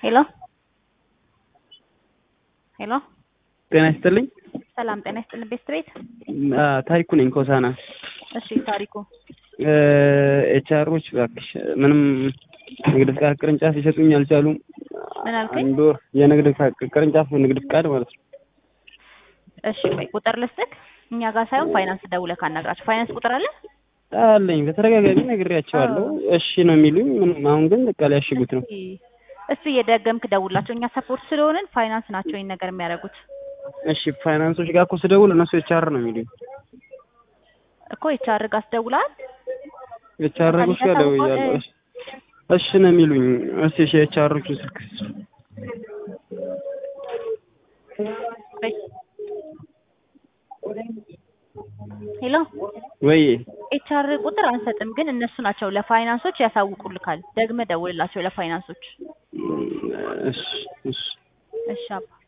ሄሎ ሄሎ ጤና ይስጥልኝ። ሰላም ጤና ይስጥልን። ቤስት ቤት አ፣ ታሪኩ ነኝ ኮሳና። እሺ ታሪኩ ኤችአሮች እባክሽ ምንም ንግድ ፍቃድ ቅርንጫፍ ሊሰጡኝ አልቻሉም። ምን አልከኝ? አንድ ወር የንግድ ፍቃድ ቅርንጫፍ ንግድ ፍቃድ ማለት ነው። እሺ ቆይ ቁጥር ልስጥክ። እኛ ጋር ሳይሆን ፋይናንስ ደውለህ ካናግራቸው። ፋይናንስ ቁጥር አለ? አለኝ በተደጋጋሚ ነግሬያቸዋለሁ። እሺ ነው የሚሉኝ። ምንም አሁን ግን በቃ ሊያሽጉት ነው። እሱ የደገምክ ደውላቸው። እኛ ሰፖርት ስለሆንን ፋይናንስ ናቸው ይህን ነገር የሚያደርጉት እሺ ፋይናንሶች ጋር እኮ ስደውል እነሱ ኤችአር ነው የሚሉኝ። እኮ የቻር ጋር አስደውልሃል? ኤችአሮች ጋር ደውያለሁ። እሺ እሺ ነው የሚሉኝ። እስኪ እሺ ኤችአሮቹ ስልክ ሄሎ ወይ ኤችአር ቁጥር አንሰጥም፣ ግን እነሱ ናቸው ለፋይናንሶች ያሳውቁልካል። ደግመህ ደውልላቸው ለፋይናንሶች። እሺ እሺ እሺ አባ